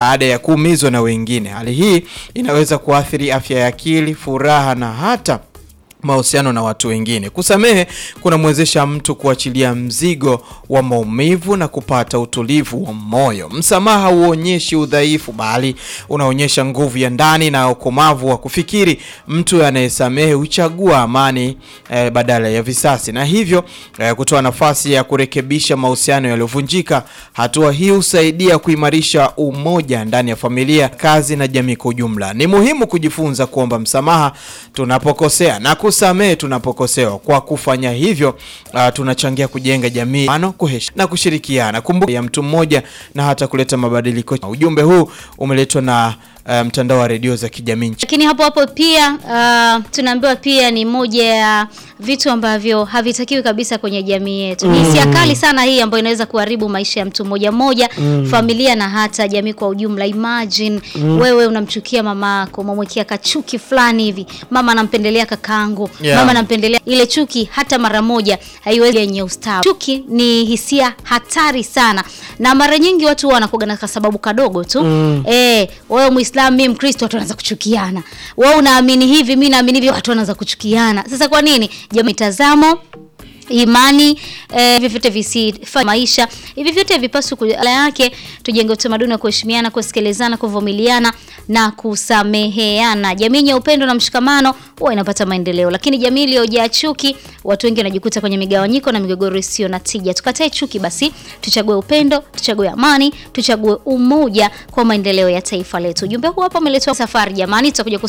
baada ya kuumizwa na wengine. Hali hii inaweza kuathiri afya ya akili, furaha na hata mahusiano na watu wengine. Kusamehe kunamwezesha mtu kuachilia mzigo wa maumivu na kupata utulivu wa moyo. Msamaha huonyeshi udhaifu, bali unaonyesha nguvu ya ndani na ukomavu wa kufikiri. Mtu anayesamehe huchagua amani eh, badala ya visasi na hivyo eh, kutoa nafasi ya kurekebisha mahusiano yaliyovunjika. Hatua hii husaidia kuimarisha umoja ndani ya familia, kazi na jamii kwa ujumla. Ni muhimu kujifunza kuomba msamaha tunapokosea na kusamehe tunapokosewa. Kwa kufanya hivyo, uh, tunachangia kujenga jamii ano, kuheshimu na kushirikiana, kumbuka ya mtu mmoja na hata kuleta mabadiliko. Ujumbe huu umeletwa na uh, mtandao wa redio za kijamii nchi. Lakini hapo hapo pia uh, tunaambiwa pia ni moja ya vitu ambavyo havitakiwi kabisa kwenye jamii yetu. Ni hisia kali sana hii ambayo inaweza kuharibu maisha ya mtu mmoja mmoja, familia na hata jamii kwa ujumla. Imagine wewe unamchukia mama yako, umemwekea kachuki fulani hivi, mama anampendelea kakaangu, Yeah. mama anampendelea ile chuki, hata mara moja haiwezi yenye ustawi. Chuki ni hisia hatari sana, na mara nyingi watu huwa wanakuwa na kasababu kadogo tu eh, wewe Muislamu, mimi Mkristo, watu wanaanza kuchukiana. Wewe unaamini hivi, mimi naamini hivi, watu wanaanza kuchukiana. Sasa kwa nini? Jamii, mitazamo imani eh, hivi vyote visifanye maisha hivi vyote vipaswi kula yake tujenge utamaduni wa kuheshimiana kusikilizana kuvumiliana na kusameheana jamii yenye upendo na mshikamano huwa inapata maendeleo lakini jamii iliyojaa chuki watu wengi wanajikuta kwenye migawanyiko na migogoro isiyo na tija tukatae chuki basi tuchague upendo tuchague amani tuchague umoja kwa maendeleo ya taifa letu ujumbe huu hapa umeletwa safari jamani tutakuja kus